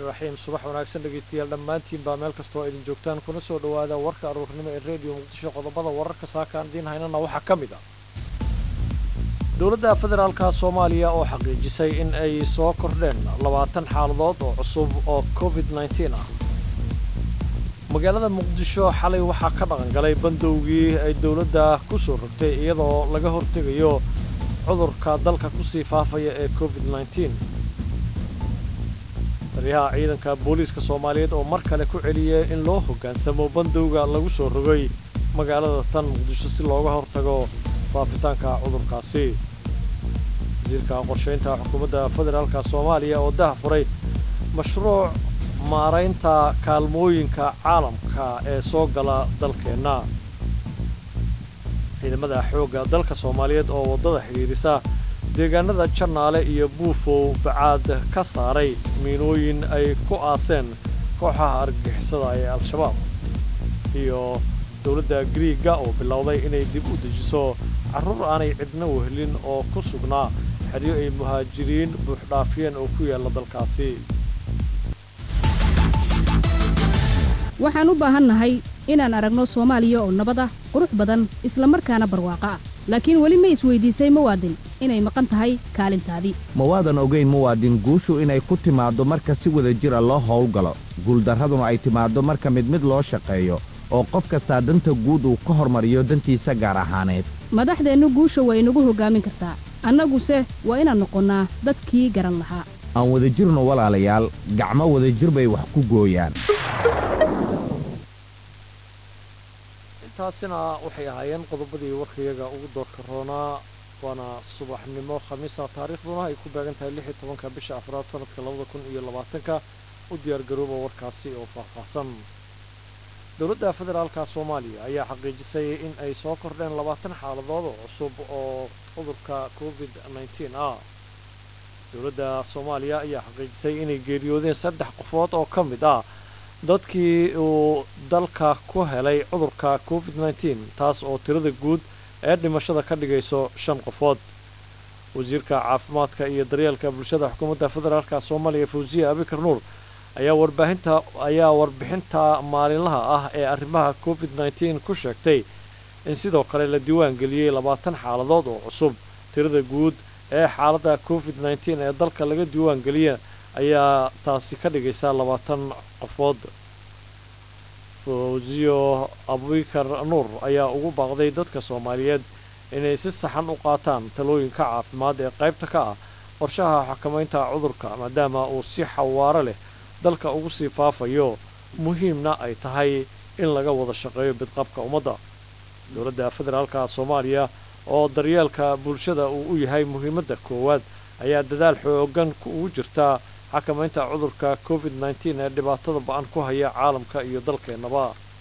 raxiim subax wanaagsan dhegaystayaal dhammaantiin baa meel kastoo idin joogtaan kuna soo dhowaada warka aruurnimo ee rediyo muqdisho qodobada wararka saakaan idiin haynana waxaa ka mid ah dowladda federaalka soomaaliya oo xaqiijisay in ay soo kordheen labaatan xaaladood oo cusub oo covid nneteen ah magaalada muqdisho xalay waxaa ka dhaqangalay bandowgii ay dowladda ku soo rogtay iyadoo laga hortegayo cudurka dalka kusii faafaya ee covid nneteen taliyaha ciidanka booliiska soomaaliyeed oo mar kale ku celiyay in loo hoggaansamo bandowga lagu soo rogay magaalada tan muqdisho si looga hortago faafitaanka cudurkaasi wasiirka qorshaynta xukuumadda federaalka soomaaliya oo daha furay mashruuc maaraynta kaalmooyinka caalamka ee soo gala dalkeenna ciidamada xoogga dalka soomaaliyeed oo waddada xidhiidhisa deegaanada jannaale iyo buufow bacaad ka saaray miinooyin ay ku aaseen kooxaha argagixisada ee al-shabaab iyo dowladda griiga oo bilowday inay dib u dejiso carruur aanay cidna wehelin oo ku sugnaa xeryo ay muhaajiriin buuxdhaafiyeen oo ku yaalla dalkaasi waxaan u baahannahay inaan aragno soomaaliya oo nabad ah qurux badan isla markaana barwaaqo ah laakiin weli ma isweydiisay muwaadin inay maqan tahay kaalintaadii mawaadan ogayn muwaadin guushu inay ku timaaddo marka si wada jira loo howlgalo guuldarraduna ay timaaddo marka mid mid loo shaqeeyo oo qof kastaa danta guud uu ka hormariyo dantiisa gaar ahaaneed madaxdeennu guusha waa inagu hoggaamin kartaa annaguse waa inaan noqonnaa dadkii garan lahaa aan wadajirno walaalayaal gacmo wadajir bay wax ku gooyaan intaasina waxay ahaayeen qodobadii warkayaga ugu doorka roonaa waana subaxnimo khamiisa taariikhduna ay ku beegan tahay lix iyo tobanka bisha afraad sanadka labada kun iyo labaatanka u diyaargarooba warkaasi oo faahfaahsan dowladda federaalka soomaaliya ayaa xaqiijisay in ay soo kordheen labaatan xaaladood oo cusub oo cudurka covid nneteen ah dowladda soomaaliya ayaa xaqiijisay inay geeriyoodeen saddex qofood oo ka mid ah dadkii uu dalka ku helay cudurka covid nneteen taas oo tirada guud ee dhimashada ka dhigayso shan qofood wasiirka caafimaadka iyo daryeelka bulshada xukuumadda federaalka soomaaliya fawsiya abikar nuur ayaa warbaahinta ayaa warbixinta maalinlaha ah ee arrimaha covid nneteen ku sheegtay in sidoo kale la diiwaan geliyey labaatan xaaladood oo cusub tirada guud ee xaaladda covid nneteen ee dalka laga diiwaan geliya ayaa taasi ka dhigaysa labaatan qofood fawsiyo abubakar nuur ayaa ugu baaqday dadka soomaaliyeed inay si saxan u qaataan talooyinka caafimaad ee qaybta ka ah qorshaha xakamaynta cudurka maadaama uu si xawaaro leh dalka ugu sii faafayo muhiimna ay tahay in laga wada shaqeeyo bidqabka ummadda dowladda federaalka soomaaliya oo daryeelka bulshada uu u yahay muhiimadda koowaad ayaa dadaal xoogan ugu jirta xakamaynta cudurka covid nneteen ee dhibaatada ba-an ku haya caalamka iyo dalkeennaba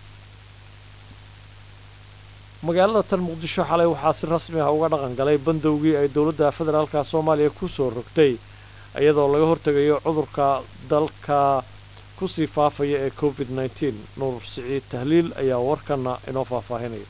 magaalada tan muqdisho xalay waxaa si rasmi ah uga dhaqan galay bandowgii ay dowladda federaalka soomaaliya ku soo rogtay iyadoo laga hortegayo cudurka dalka kusii faafaya ee covid nneteen nuur siciid tahliil ayaa warkana inoo faahfaahinaya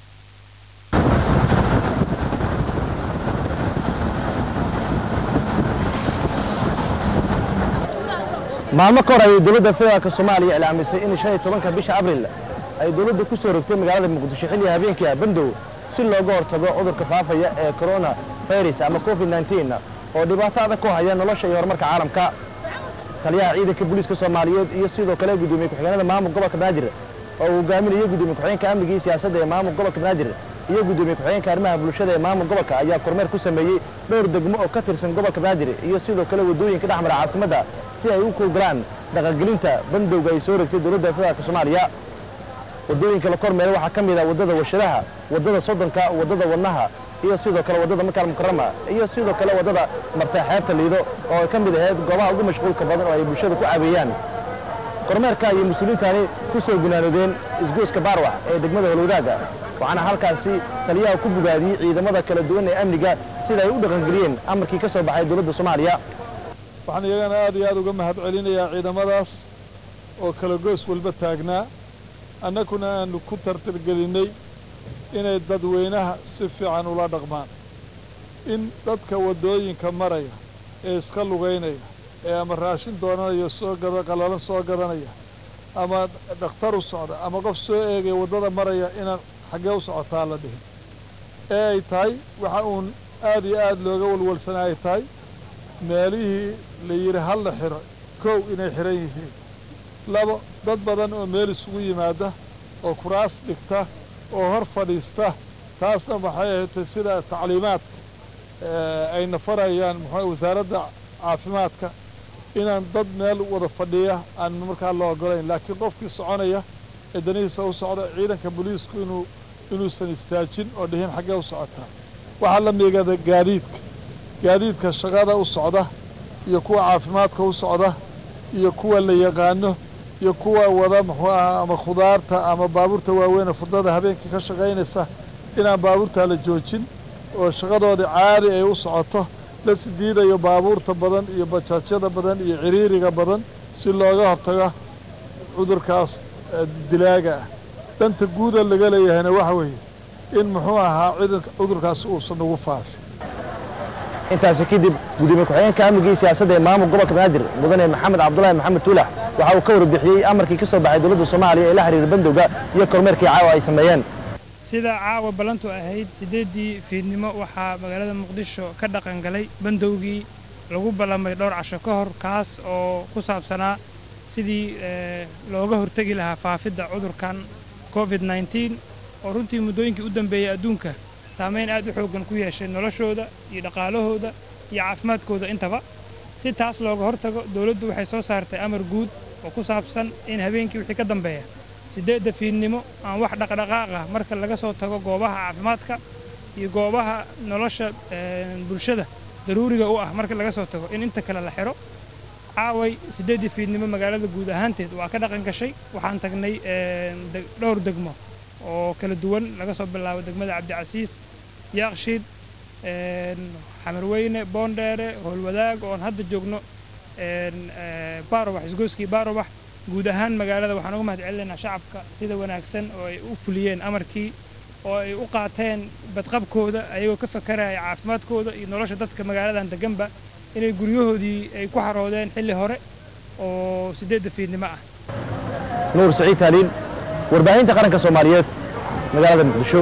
maalmo ka hor ayay dowladda federaalka soomaaliya ilaamisay in shan iyo tobanka bisha abril ay dowladda ku soo rogtay magaalada muqdisho xilliga habeenkii ah bandow si looga hortago cudurka faafaya ee corona virus ama covid nneteen oo dhibaato adag ku haya nolosha iyo horumarka caalamka taliyaha ciidanka booliiska soomaaliyeed iyo sidoo kale gudoomiye ku-xigeenada maamul gobolka banaadir oo uu hogaaminayo gudoomiye ku-xigeenka amniga iyo siyaasadda ee maamul gobolka banaadir iyo gudoomiye ku-xigeenka arrimaha bulshada ee maamul gobolka ayaa kormeer ku sameeyey dhowr degmo oo ka tirsan gobolka banaadir iyo sidoo kale waddooyinka dhexmara caasimadda si ay u kuugalaan dhaqangelinta bandowga ay soo rogtay dowladda federaalka soomaaliya waddooyinka la kormeera waxaa ka mid ah waddada warshadaha waddada soddonka waddada wadnaha iyo sidoo kale waddada makaal mukarama iyo sidoo kale waddada martay xeebta liido oo ay ka mid ahayd goobaha ugu mashquulka badan oo ay bulshada ku caabeeyaan kormeerka iyo mas-uuliyiintani ku soo gunaanoodeen isgoyska baarwax ee degmada holwadaaga waxaana halkaasi taliyaha ku bogaadiyey ciidamada kala duwan ee amniga sida ay u dhaqangeliyeen amarkii ka soo baxay dowladda soomaaliya waxaan iyagana aad iyo aad uga mahad celinayaa ciidamadaas oo kala goos walba taagnaa annaguna aanu ku tartargelinnay inay dadweynaha si fiican ula dhaqmaan in dadka waddooyinka maraya ee iska lugaynaya ee ama raashin doonanaya soo gada qalalan soo gadanaya ama dhakhtar u socda ama qof soo eegaya waddada maraya inaan xaggee u socotaa la dhihin ee ay tahay waxa uun aad iyo aad looga walwalsana ay tahay meelihii la yidhi hal la xiro kow inay xihan yihiin labo dad badan oo meel isugu yimaada oo kuraas dhigta oo hor fadhiista taasna waxay ahayd sida tacliimaadka ayna farayaan muxuu wasaaradda caafimaadka inaan dad meel wada fadhiya aan markaa la ogolayn laakiin qofkii soconaya ee danihiisa u socda ciidanka booliisku inuu inuusan istaajin oo dhihin xaggee u socotaa waxaa la miigada gaadiidka gaadiidka shaqada u socda iyo kuwa caafimaadka u socda iyo kuwa la yaqaano iyo kuwa wada muxuu ahaa ama khudaarta ama baabuurta waaweyn ee furdada habeenkii ka shaqaynaysa inaan baabuurtaa la joojin oo shaqadoodii caadi ay u socoto la sidiidayo baabuurta badan iyo bajaajyada badan iyo ciriiriga badan si looga hortago cudurkaas dilaaga ah danta guuda laga leeyahayna waxa weeye in muxuu ahaa cudurkaasi uusan ugu faafin intaasi kadib gudoomiye ku-xigeenka amniga iyo siyaasadda ee maamul gobolka banaadir mudane maxamed cabdulaahi maxamed tuulax waxa uu ka warbixiyey amarkii ka soo baxay dowladda soomaaliya ee la xiriira bandowga iyo kormeerkii caawa ay sameeyeen sida caawa ballantu ahayd siddeeddii fiidnimo waxaa magaalada muqdisho ka dhaqan galay bandowgii lagu ballamay dhowr casho ka hor kaas oo ku saabsanaa sidii looga hortegi lahaa faafidda cudurkan covid nneteen oo runtii muddooyinkii u dambeeyey adduunka saamayn aad u xooggan ku yeeshay noloshooda iyo dhaqaalahooda iyo caafimaadkooda intaba si taas looga hortago dowladdu waxay soo saartay amar guud oo ku saabsan in habeenkii wixii ka dambeeya siddeedda fiidnimo aan wax dhaqdhaqaaq ah marka laga soo tago goobaha caafimaadka iyo goobaha nolosha bulshada daruuriga u ah marka laga soo tago in inta kale la xidho caaway siddeeddii fiidnimo magaalada guud ahaanteed waa ka dhaqan gashay waxaan tagnay dhowr degmo oo kala duwan laga soo bilaabo degmada cabdicasiis yaaqshiid xamarweyne boondheere howlwadaag oon hadda joogno baarobax isgooskii baarobax guud ahaan magaalada waxaan uga mahad celinaynaa shacabka sida wanaagsan oo ay u fuliyeen amarkii oo ay u qaateen badqabkooda ayagoo ka fakaraya caafimaadkooda iyo nolosha dadka magaaladan deganba inay guryahoodii ay ku xaroodeen xilli hore oo siddeedda fiidnimo ah nuur saciid taaliil warbaahinta qaranka soomaaliyeed magaalada muqdisho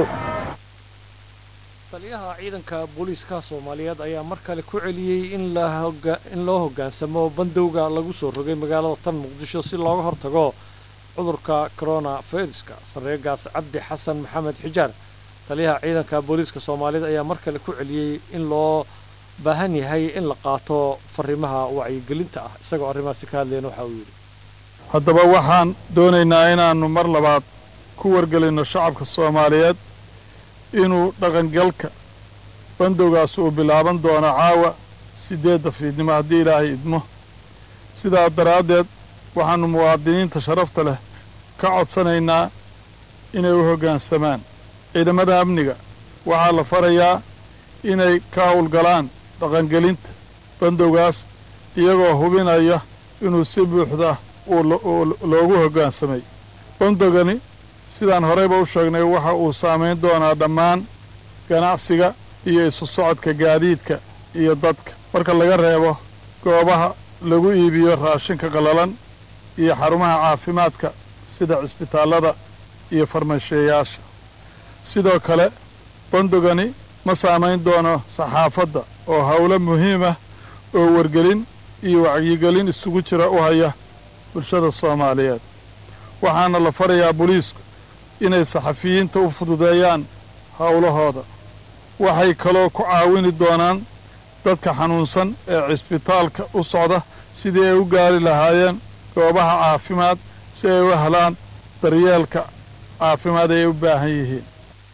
taliyaha ciidanka booliiska soomaaliyeed ayaa mar kale ku celiyey in loo hoggaansamo bandowga lagu soo rogay magaalada tan muqdisho si looga hortago cudurka corona viruska sarreegaas cabdi xasan maxamed xijaar taliyaha ciidanka booliiska soomaaliyeed ayaa mar kale ku celiyey in loo baahan yahay in la qaato fariimaha wacyigelinta ah isagoo arrimahaasi ka hadlayna waxa uu yidhi haddaba waxaan doonaynaa inaannu mar labaad ku wargelinno shacabka soomaaliyeed inuu dhaqangalka bandowgaas uu bilaaban doono caawa siddeedda fiidnimo haddii ilaahay idmo sidaa daraaddeed waxaannu muwaadiniinta sharafta leh ka codsanaynaa inay u hoggaansamaan ciidamada amniga waxaa la farayaa inay ka howlgalaan dhaqangelinta bandowgaas iyagoo hubinaya inuu si buuxda loogu hoggaansamay bandogani sidaan horeyba u sheegnay waxa uu saamayn doonaa dhammaan ganacsiga iyo isu socodka gaadiidka iyo dadka marka laga reebo goobaha lagu iibiyo raashinka qallalan iyo xarumaha caafimaadka sida cisbitaallada iyo farmasheeyaasha sidoo kale bandogani ma saamayn doono saxaafadda oo howlo muhiim ah oo wargelin iyo wacyigelin isugu jira u haya bulshada soomaaliyeed waxaana la farayaa booliisku inay saxafiyiinta u fududeeyaan howlahooda waxay kaloo ku caawini doonaan dadka xanuunsan ee cisbitaalka u socda sidii ay u gaari lahaayeen goobaha caafimaad si ay u helaan daryeelka caafimaad ay u baahan yihiin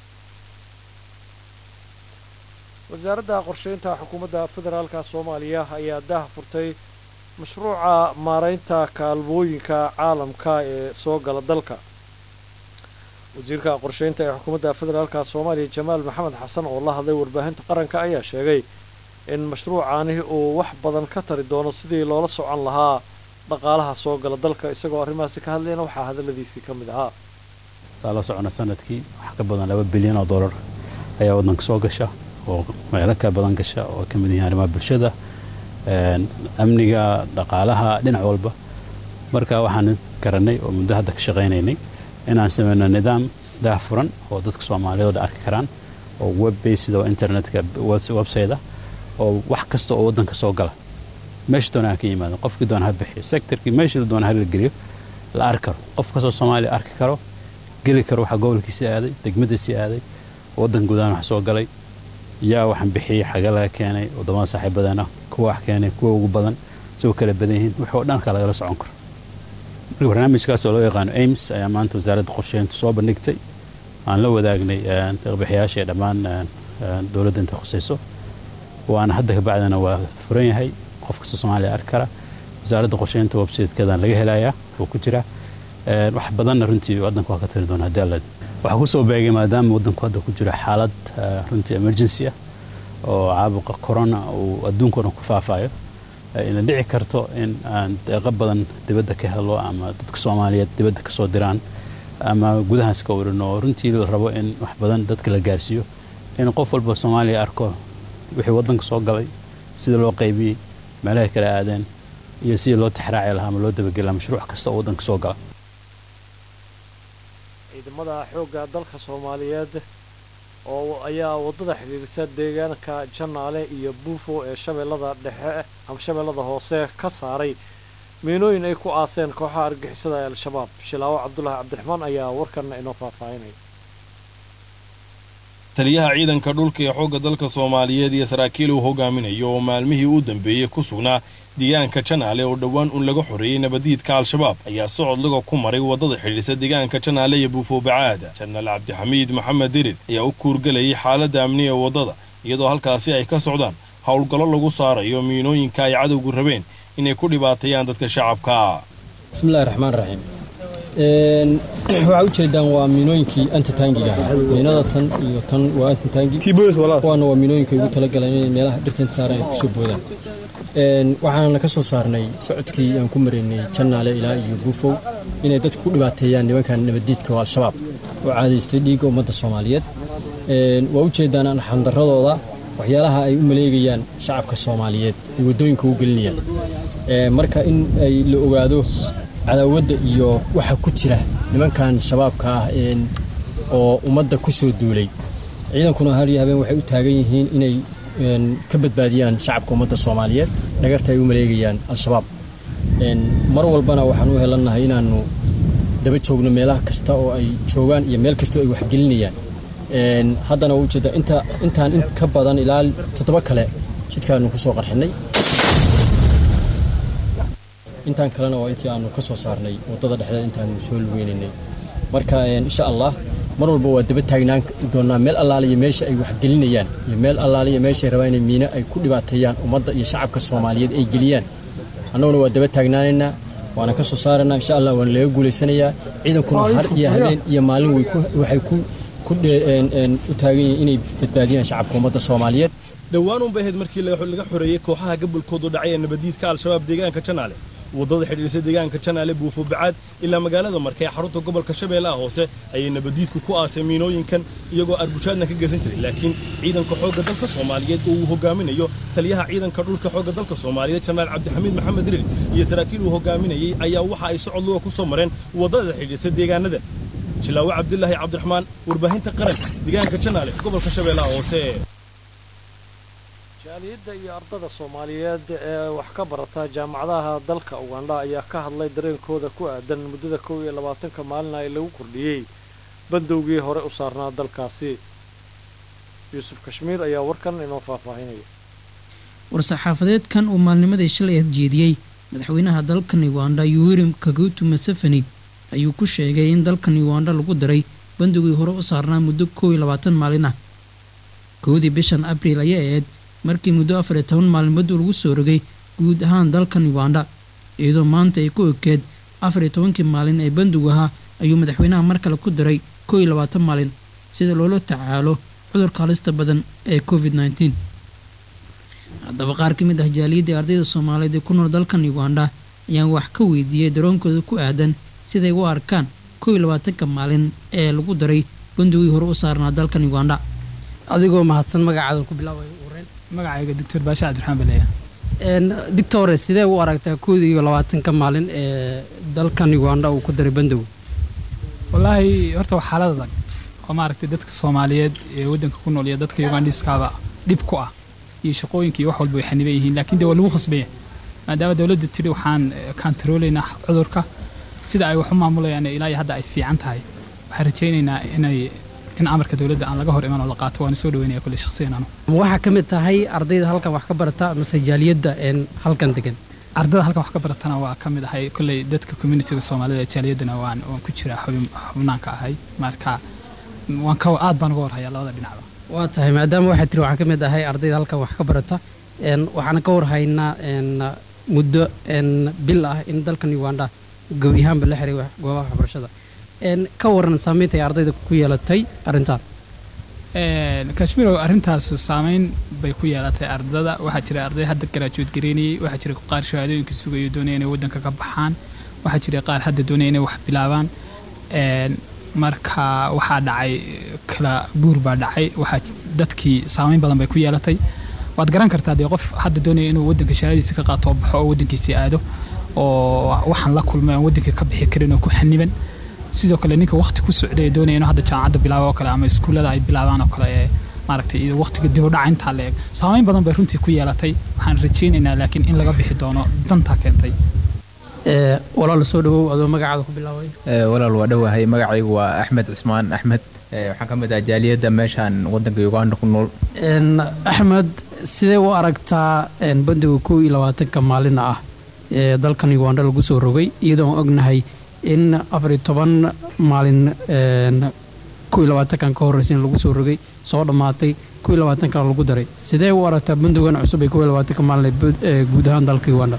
wasaaradda qorsheynta xukuumadda federaalka soomaaliya ayaa daah furtay mashruuca maaraynta kaalmooyinka caalamka ee soo gala dalka wasiirka qorsheynta ee xukuumadda federaalka soomaaliya jamaal maxamed xasan oo la hadlay warbaahinta qaranka ayaa sheegay in mashruucaani uu wax badan ka tari doono sidii loola socon lahaa dhaqaalaha soo gala dalka isagoo arrimahaasi ka hadlayna waxaa hadalladiisii ka mid ahaa saa la socona sanadkii wax ka badan laba bilyan oo dollar ayaa waddanka soo gasha oo meelo ka badan gasha oo ka mid yihiin arrimaha bulshada amniga dhaqaalaha dhinac walba marka waxaan garanay oo muddo hadda ka shaqaynaynay inaan sameyno nidaam daahfuran oo dadka soomaaliyeed oo arki karaan oo web based oo internetka website ah oo wax kasta oo waddanka soo gala meesha doona ha ka yimaado qofkii doona ha bixiyo sectorkii meesha doona ha la geliyo la arki karo qof kastoo soomaaliya arki karo geli karo waxa gobolkiisii aaday degmadiisii aaday waddan gudahan wax soo galay yaa waxaan bixiyey xaga laga keenay waddamada saaxiibadeena kuwa wax keenay kuwa ugu badan isagoo kala badan yihiin wixii oo dhanka lagala socon karo marka barnaamijkaas oo loo yaqaano aims ayaa maanta wasaaradda qorsheynta soo bandhigtay aan la wadaagnay deeqbixiyaasha ee dhammaan dowladda inta khusayso waana hadda kabacdina waa furan yahay qof kasta soomaaliya arki kara wasaaradda qorsheynta websitekeedan laga helayaa oo ku jira wax badanna runtii waddanku waa ka tiri doona haddii alla waxaa kusoo beegay maadaama waddanku hadda ku jiro xaalad runtii emergency ah oo caabuqa corona uu adduunka dhan ku faafayo ina dhici karto in aan deeqo badan dibadda ka helo ama dadka soomaaliyeed dibadda kasoo diraan ama gudahaas ka warin oo runtii la rabo in wax badan dadka la gaarsiiyo in qof walba soomaaliya arko wixii waddanka soo galay sida loo qaybiyey meelahay kala aadeen iyo sidii loo tixraaci lahaa ama loo dabageli lahaa mashruuc kasta oo waddanka soo gala ciidamada xoogga dalka soomaaliyeed oo ayaa waddada xidhiirisa deegaanka janaale iyo buufo ee shabeellada dhexe ama shabeellada hoose ka saaray miinooyin ay ku aaseen kooxaha argixisada ee al-shabaab shilaawo cabdulaahi cabdiraxmaan ayaa warkanna inoo faahfaahinaya taliyaha ciidanka dhulka ee xoogga dalka soomaaliyeed iyo saraakiil uu hogaaminayo oo maalmihii u dambeeyey ku sugnaa deegaanka janaale oo dhowaan uun laga xoreeyey nabadiidka al-shabaab ayaa socod laga ku maray waddada xidhiisa deegaanka janaale iyo buufoobacaada janaal cabdixamiid maxamed dirir ayaa u kuurgelayay xaaladda amniga ee waddada iyadoo halkaasi ay ka socdaan howlgallo lagu saarayo miinooyinka ay cadowgu rabeen inay ku dhibaateeyaan dadka shacabka bismillahi raxmaan raxiim waxaa u jeedaan waa miinooyinkii antitaangiga miinada tan iyo tan waa antitaangi kuwaana waa miinooyinka ugu talagaleen inay meelaha dhirtanta saaran ay kusoo boodaan waxaana ka soo saarnay socodkii aan ku maraynay jannaale ilaa iyo buufow inay dadka ku dhibaateeyaan nimankan nabaddiidka oo al-shabaab oo caadaystay dhiigga ummadda soomaaliyeed waa u jeedaan arxamdaradooda waxyaalaha ay u maleegayaan shacabka soomaaliyeed ay waddooyinka u gelinayaan marka in ay la ogaado cadaawadda iyo waxa ku jira nimankan shabaabka ah oo ummadda ku soo duulay ciidankuna har iyo habeen waxay u taagan yihiin inay ka badbaadiyaan shacabka ummadda soomaaliyeed dhagarta ay u maleegayaan al-shabaab mar walbana waxaan u helannahay inaannu daba joogno meelaha kasta oo ay joogaan iyo meel kastoo ay waxgelinayaan haddana waa ujeeda inta intaan in ka badan ilaa toddoba kale jidkaanu ku soo qarxinay intaan kalena waa intii aanu ka soo saarnay waddada dhexdeed intaanu soo lugeynaynay marka insha allah mar walba waa daba taagnaan doonaa meel allaaliya meesha ay waxgelinayaan iyo meel allaaliya meeshay rabaan inay miino ay ku dhibaateeyaan ummadda iyo shacabka soomaaliyeed ay geliyaan annaguna waa daba taagnaanaynaa waana ka soo saaraynaa insha allah waana laga guulaysanayaa ciidankuna har iyo habeen iyo maalin waxay ku u taagan yihiin inay badbaadiyaan shacabka ummadda soomaaliyeed dhowaan unbay ahayd markii laga xoreeyey kooxaha gabolkoodu dhacay ee nabadiidka al-shabaab deegaanka janaale waddada xidhiirsa deegaanka janaale buufo bacaad ilaa magaalada marka ee xarunta gobolka shabeellaha hoose ayay nabadiidku ku aasay miinooyinkan iyagoo arbushaadna ka geysan jiray laakiin ciidanka xoogga dalka soomaaliyeed oo uu hogaaminayo taliyaha ciidanka dhulka xoogga dalka soomaaliyeed janaal cabdixamiid maxamed dirir iyo saraakiil uu hogaaminayay ayaa waxa ay socod luga ku soo mareen waddada xidhiirsa deegaanada shilaawo cabdilaahi cabdiraxmaan warbaahinta qaranka deegaanka janaale gobolka shabeellaha hoose jaaliyadda iyo ardada soomaaliyeed ee wax ka barata jaamacadaha dalka ugandha ayaa ka hadlay dareenkooda ku aadan muddada kow iyo labaatanka maalina ee lagu kordhiyey bandowgii hore u saarnaa dalkaasi yuusuf kashmiir ayaa warkan inoo faahfaahinaya war-saxaafadeedkan uu maalnimadii shalay adjeediyey madaxweynaha dalkan ugandha yuweri kagutu masafani ayuu ku sheegay in dalkan ugandha lagu daray bandowgii hore u saarnaa muddo kow iyo labaatan maalin ah kowdii bishan abriil ayaa ahayd markii muddo afar iyo toban maalmood lagu soo rogay guud ahaan dalkan ugandha iyadoo maanta ay ku ekeed afar iyo tobankii maalin ee bandug ahaa ayuu madaxweynaha mar kale ku daray kow iyo labaatan maalin sida loola tacaalo cudurka halista badan ee covid nneteen haddaba qaar ka mid ah jaaliyadda ardayda soomaaliyeed ee ku nool dalkan ugandha ayaan wax ka weydiiyey daroonkooda ku aadan siday u arkaan kow iyo labaatanka maalin ee lagu daray bandugii hore u saarnaa dalkan ugandha adigoo mahadsan magacaada ku bilaabay magacayga doctor baashe cabdiraxmaan baleya dictore sidee u aragtaa kood iyo labaatanka maalin ee dalkan uganda uu ku daray bandow wallaahi horta waa xaalad adag oo maaragtay dadka soomaaliyeed ee waddanka ku nool iyo dadka ugandiskaaba dhib ku ah iyo shaqooyinka iyo wax walba way xaniban yihiin laakiin dee waa lagu khasbaya maadaama dowladda tiri waxaan kantaroolaynaa cudurka sida ay wax u maamulayaan ilaa iyo hadda ay fiican tahay waxaan rajaynaynaa inay in amarka dowladda aan laga hor iman oo la qaato waana soo dhaweynaya kulle shakhsiyan anu waxaa ka mid tahay ardayda halkan wax ka barata mase jaaliyadda een halkan degan ardada halkan wax ka baratana waa ka mid ahay kolley dadka communitiga soomaalida ee jaaliyaddana waan waan ku jiraa xubin xubnaanka ahay marka waan ka aad baan uga warhayaa labada dhinacba waa tahay maadaama waxaa tiri waxaa ka mid ahay ardayda halkan wax ka barata een waxaana ka warhaynaa een muddo een bil ah in dalkan uganda gebi ahaanba la xiray wax- goobaha waxbarashada een ka waran saameynta ay ardayda ku yeelatay arrintan kashmirow arrintaas saameyn bay ku yeelatay ardada waxaa jira arday hadda garaajuud gareynayay waxaa jira qaar shahaadooyinka sugayo doonaya inay waddanka ka baxaan waxaa jira qaar hadda doonaya inay wax bilaabaan Een, marka waxaa dhacay kala guur baa dhacay waxaa j- dadkii saameyn badan bay ku yeelatay waad garan kartaa dee qof hadda doonaya inuu waddanka shahaadadiisa ka qaato oo baxo oo waddankiisii aado oo waxaan la kulmay aan waddanka ka bixi karin oo ku xaniban sidoo kale ninka waqti ku socday ee doonaya inuu hadda jaamacadda bilaabo oo kale ama iskuullada ay bilaabaan oo kale ee maaragtay iyo waqtiga dib u dhaca intaa la eg saameyn badan bay runtii ku yeelatay waxaan rajaynaynaa laakiin in laga bixi doono dantaa keentay ee walaal soo dhawow adoo magacaada ku bilaabay Ee, walaal waa dhowahay magacaygu waa axmed cismaan axmed Ee, waxaan ka mid ah jaaliyadda meeshaan waddanka uganda ku nool een axmed sidee u aragtaa een bandiga kow iyo labaatanka maalina ah ee dalkan uganda lagu soo rogay iyadoo aan ognahay in afar iyo toban maalin een kow iyo labaatankan ka horreysa in lagu soo rogay soo dhammaatay kow iyo labaatankana lagu daray sidee u aragtaa bandigan cusub ee kow iyo labaatanka maalin ee bud- ee guud ahaan dalka uganda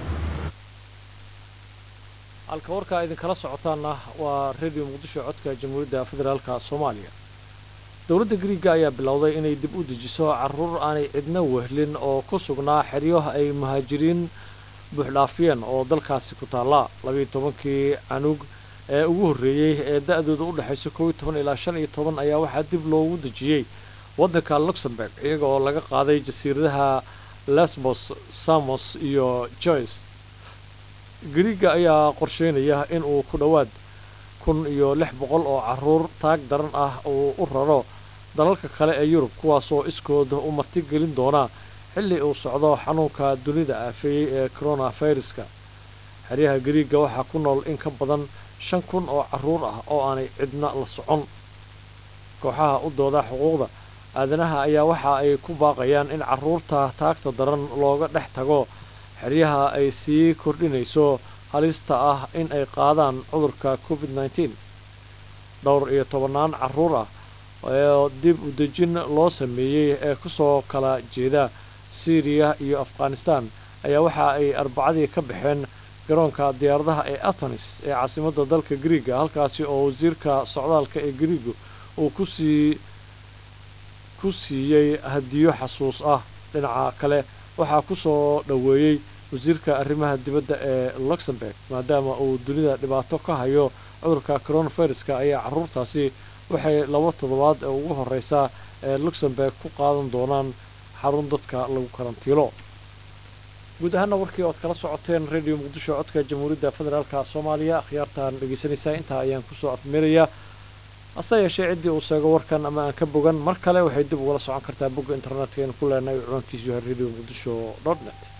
halka warkaa idinkala socotaana waa radio muqdisho codka jamhuuriyadda federaalka soomaaliya dowladda griiga ayaa bilowday inay dib u dejiso caruur aanay cidna wehlin oo ku sugnaa xeryo ay muhaajiriin buuxdhaafiyeen oo dalkaasi ku taalla labiiyo tobankii canug ee ugu horreeyey ee da-dooda u dhexaysa kow iyo toban ilaa shan iyo toban ayaa waxaa dib loogu dejiyey waddanka luxemburg iyaga oo laga qaaday jasiiradaha lesbos samos iyo joyce griiga ayaa qorsheynaya in uu ku dhowaad kun iyo lix boqol oo caruur taag daran ah uu u raro dalalka kale ee yurub kuwaasoo iskooda u martigelin doona xilli uu socdo xanuunka dunida aafeeyey ee coronaviruska xeryaha griiga waxaa ku nool in ka badan shan kun oo caruur ah oo aanay cidna la socon kooxaha u dooda xuquuqda aadanaha ayaa waxa ay ku baaqayaan in caruurta taagta daran looga dhex tago xeryaha ay sii kordhinayso halista ah in ay qaadaan cudurka covid nneteen dhowr iyo tobannaan caruur ah oo dib u dejin loo sameeyey ee kusoo kala jeeda syriya iyo afghanistan ayaa waxa ay arbacadii ka baxeen garoonka diyaaradaha ee athenis ee caasimadda dalka griiga halkaasi oo wasiirka socdaalka ee griiga uu kusii ku siiyey hadiyo xasuus ah dhinaca kale waxaa ku soo dhoweeyey wasiirka arrimaha dibadda ee luxemburg maadaama uu dunida dhibaato ka hayo cudurka coronaviruska ayaa caruurtaasi waxay laba toddobaad ee ugu horeysa ee luxemburg ku qaadan doonaan xarun dadka lagu karantiilo guud ahaana warkii ood kala socoteen radio muqdisho codka jamhuuriyadda federaalka soomaaliya akhyaartaan dhegeysanaysaa intaa ayaan kusoo afmeerayaa hase yeeshee ciddii uu sheego warkan ama aan ka bogan mar kale waxay dib ugala socon kartaa bogga internetka aynu ku leenahay ciwaankiisu yahay radio muqdisho dot net